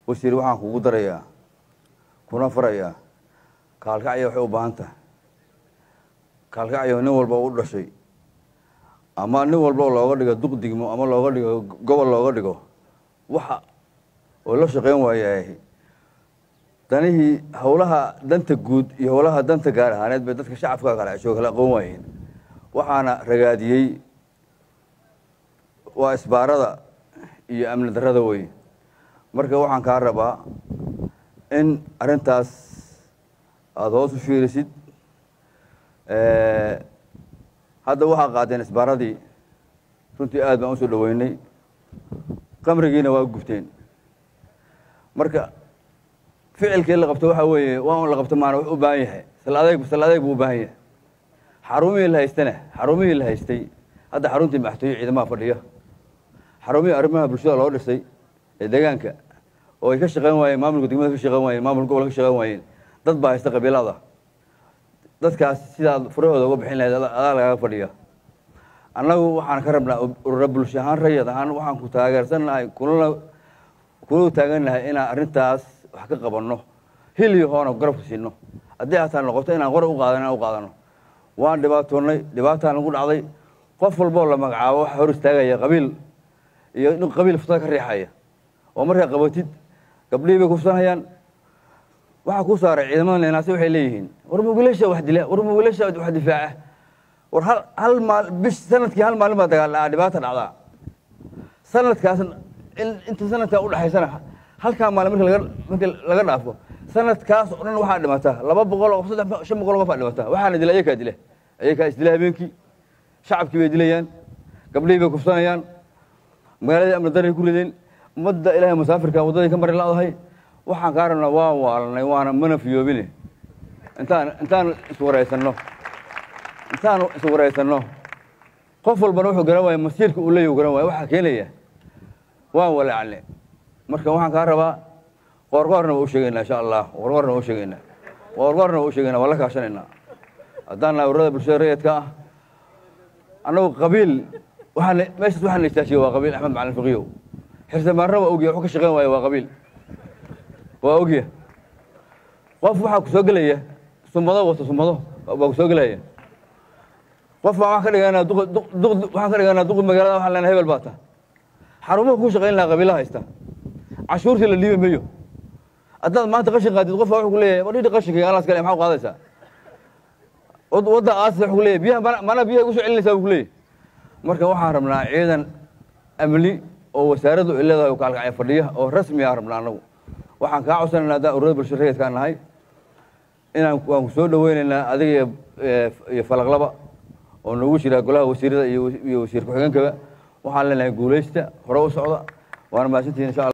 wasiir waxaan kugu darayaa kuna farayaa kaalkacya waxay u baahan tahay kaalkacyo nin walba u dhashay ama nin walba looga dhigo duq digmo ama looga dhigo gobol looga dhigo waxa oo la shaqeyn waayahay danihii howlaha danta guud iyo howlaha danta gaar ahaaneed bay dadka shacabka kale cesho kala aqoon waayeen waxaana ragaadiyey waa isbaarada iyo amni darrada wey marka waxaan kaa rabaa in arrintaas aada hoos u fiirisid hadda waxaa qaadeen isbaaradii runtii aad baan usoo dhaweynay qamrigiina waa gubteen marka ficilkii la qabto waxaa weeye waa un la qabto maana wuxuu u baahan yahay sal adeeg sal adeeg buu u baahan yahay xarumihii la haystana xarumihii la haystay hadda xaruntii madaxtooye ciidamaha fadhiya xarumihii arrimaha bulshada loo dhisay ee deegaanka oo ay ka shaqeyn waayeen maamulka degmada ka shaqeyn waayeen maamulka gobolka ka shaqeyn waayeen dad baa haysta qabiilada dadkaas sidaad furahooda uga bixin lahayd adaa lagaga fadhiya annagu waxaan ka rabnaa urura bulsho ahaan rayad ahaan waxaan ku taageersannahay kulana kula taagannahay inaan arrintaas wax ka qabanno hil iyo hoona garabka siino haddii hataa noqoto inaan qore u qaadan inaan u qaadano waan dhibaatoonnay dhibaataan lagu dhacday qof walboo la magacaabo waxa hor istaagaya qabiil iyo nin qabiil futada ka riixaya oo markaa qabatid gabdhihii bay kufsanayaan waxaa ku saaray ciidamada neenaasi waxay leeyihiin war mugilasha wax dila war mugilasha wax difaaca war hal hal maal bish sanadkii hal maalin baa dagaal dhacaa dhibaata dhacdaa sanadkaas in inta sanadkaa udhexaysana halkaa maalin marka laga marka laga dhaafo sanadkaas oo dhan waxaa dhimata laba boqol oo saddex shan boqol oo qof aa dhimata waxaana dila ayakaa dila ayakaa isdila habeenkii shacabkii bay dilayaan gabdhihii bay kufsanayaan magaaladii amni daray ku rideen ummadda ilaahay musaafirka waddaday ka mari ladahay waxaan kaa rabnaa waan waalanay waana mana fiyoobine intaan intaan iswaraysanno intaanu iswaraysanno qof walbana wuxuu garan waaya masiirka uu leeyahy garan waaya waxaa keenaya waan walaacne marka waxaan kaa rabaa qoorqoorna waa u sheegaynaa insha allah qoorqoorna waa u sheegaynaa qoorqoorna waa u sheegaynaa waa la kaashanaynaa haddaan nahay ururada bulshada rayidka ah annagu qabiil waxaan meeshaas waxaan la istaajiye waa qabiil axmed macalin fiqiyow xirsabaarna waa ogya wuxuu ka shaqeyn waaya waa qabiil waa ogya qof waxaa ku soo gelaya sumado wato sumado baa ku soo gelaya qof baa waxaan ka dhiganaa duq duq waxaan ka dhiganaa duqi magaalada waxaan leenahay hebel baa ta xarumaha ku shaqayn lahaa qabiilaha haysta cashuurtii la dhiibi mayo haddaad maanta qashin qaadid qof baa wuxuu ku leeyahay wadhidhi qashinkayga alaas kale maxaa u qaadaysaa wadda aas wuxuu ku leeyahay biyaha mana mana biyaha igu soo celinaysaa buu ku leeyahay marka waxaan rabnaa ciidan amni oo wasaaraddu ay leedahay oo kaalkacya fadhiya oo rasmi aan rabnaa annagu waxaan kaa codsanaynaa haddaan ururada bulshada rayidkaan nahay inaan waan ku soo dhaweynaynaa adiga iyo falaqlaba oo nagu jira golaha wasiirada iyo wasiir ku-xigeenkaba waxaan leenahay guulaysta hore u socda waana mahadsantihin insha alla